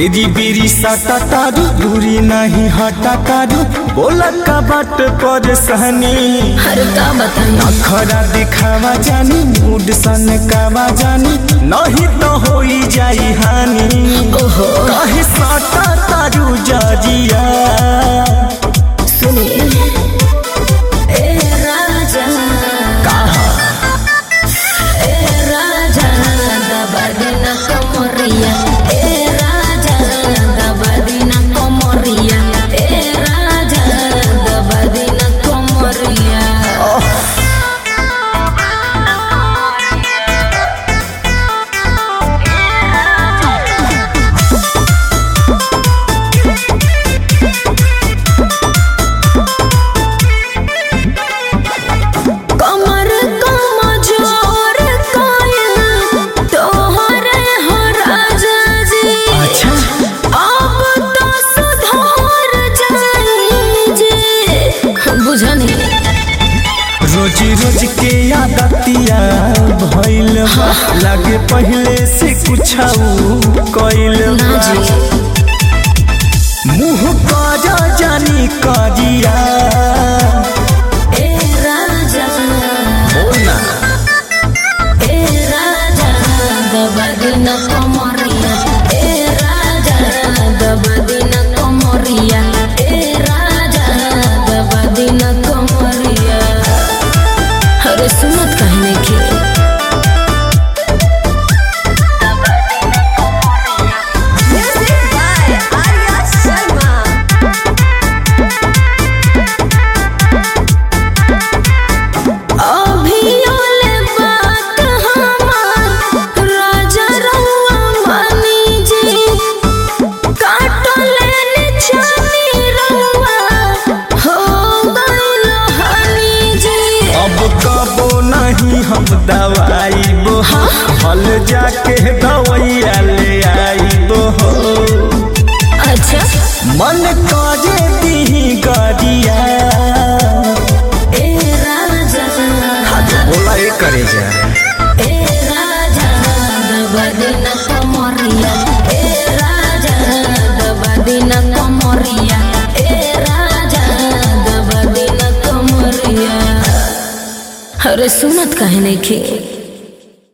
बेरी बेरी साटा तारू दूरी नहीं हटा तारू बोला का बाट पर सहनी हर का बताई अखरा दिखावा जानी मूड सन कावा जानी नहीं तो होई जाई हानि ओहो काहे साटा तारू जरिया सुनिए ए राजा कहा ए राजा दबदिना कमरिया ए राजा दबदिना कमरिया ए राजा दबदिना कमरिया कमर कमजोर कायल तोहरे हो राजा जी अच्छा अब तो सुधार जाई जे बुझनी रोज रोज के आदतिया भइल बा लागे पहले से कुछ कइल ना बा जी मुंह काजा जानी काजिया ए राजा बोलना ए राजा दबदिना कमरिया ए राजा दबदिना कमरिया ए राजा दबदिना कमरिया अरे सुनत काहे नहीं के Music by Arya Sharma. अभियोले बात हमार राजा रउआ मानी जी काटले निछानी रउआ हो गइल हानि जी अब कबो नहीं हम दवाई बो हल जाके दवैया ले आई बो अच्छा मन काजे दी गरिया ए राजा बोला ये करे जा ए राजा दबदिना कमरिया ए राजा दबदिना कमरिया ए राजा दबदिना कमरिया अरे सुनत काहे नहीं खे